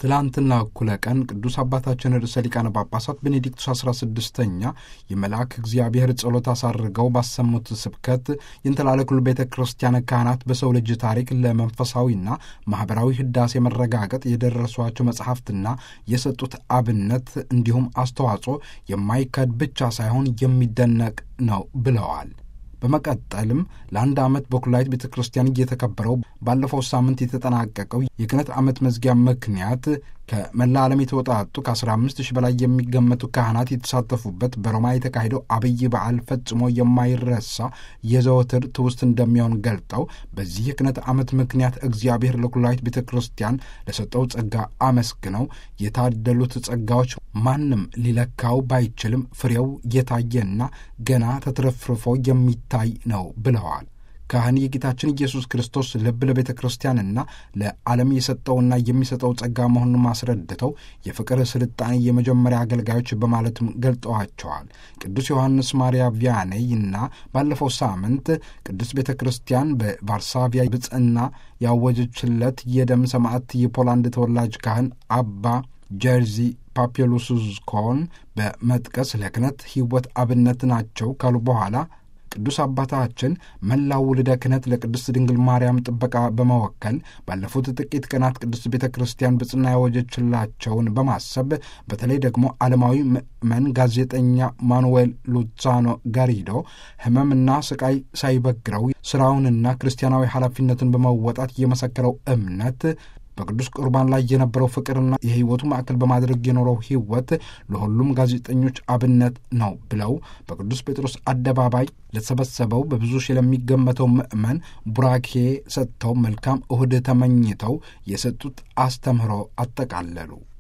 ትላንትና እኩለ ቀን ቅዱስ አባታችን ርዕሰ ሊቃነ ጳጳሳት ቤኔዲክቱስ 16ኛ የመልአክ እግዚአብሔር ጸሎት አሳርገው ባሰሙት ስብከት የእንተላለኩል ቤተ ክርስቲያን ካህናት በሰው ልጅ ታሪክ ለመንፈሳዊና ማኅበራዊ ሕዳሴ መረጋገጥ የደረሷቸው መጽሐፍትና የሰጡት አብነት እንዲሁም አስተዋጽኦ የማይካድ ብቻ ሳይሆን የሚደነቅ ነው ብለዋል። በመቀጠልም ለአንድ ዓመት በኩላይት ቤተ ክርስቲያን እየተከበረው ባለፈው ሳምንት የተጠናቀቀው የክህነት ዓመት መዝጊያ ምክንያት ከመላ ዓለም የተወጣጡ ከ15 ሺህ በላይ የሚገመቱ ካህናት የተሳተፉበት በሮማ የተካሄደው አብይ በዓል ፈጽሞ የማይረሳ የዘወትር ትውስት እንደሚሆን ገልጠው በዚህ የክህነት ዓመት ምክንያት እግዚአብሔር ለኩላይት ቤተ ክርስቲያን ለሰጠው ጸጋ አመስግነው የታደሉት ጸጋዎች ማንም ሊለካው ባይችልም ፍሬው የታየና ገና ተትረፍርፎ የሚታይ ነው ብለዋል። ካህን የጌታችን ኢየሱስ ክርስቶስ ልብ ለቤተ ክርስቲያንና ለዓለም የሰጠውና የሚሰጠው ጸጋ መሆኑን ማስረድተው የፍቅር ስልጣኔ የመጀመሪያ አገልጋዮች በማለትም ገልጠዋቸዋል። ቅዱስ ዮሐንስ ማርያ ቪያኔይ እና ባለፈው ሳምንት ቅዱስ ቤተ ክርስቲያን በቫርሳቪያ ብጽዕና ያወጀችለት የደም ሰማዕት የፖላንድ ተወላጅ ካህን አባ ጀርዚ ፓፒሉስኮን በመጥቀስ ለክህነት ሕይወት አብነት ናቸው ካሉ በኋላ ቅዱስ አባታችን መላው ውልደ ክህነት ለቅድስት ድንግል ማርያም ጥበቃ በመወከል ባለፉት ጥቂት ቀናት ቅድስት ቤተ ክርስቲያን ብጽና ያወጀችላቸውን በማሰብ በተለይ ደግሞ ዓለማዊ ምእመን ጋዜጠኛ ማኑዌል ሉዛኖ ጋሪዶ ሕመምና ስቃይ ሳይበግረው ስራውንና ክርስቲያናዊ ኃላፊነቱን በመወጣት የመሰከረው እምነት በቅዱስ ቁርባን ላይ የነበረው ፍቅርና የሕይወቱ ማዕከል በማድረግ የኖረው ሕይወት ለሁሉም ጋዜጠኞች አብነት ነው ብለው በቅዱስ ጴጥሮስ አደባባይ ለተሰበሰበው በብዙ ሺህ ለሚገመተው ምዕመን ቡራኬ ሰጥተው መልካም እሁድ ተመኝተው የሰጡት አስተምህሮ አጠቃለሉ።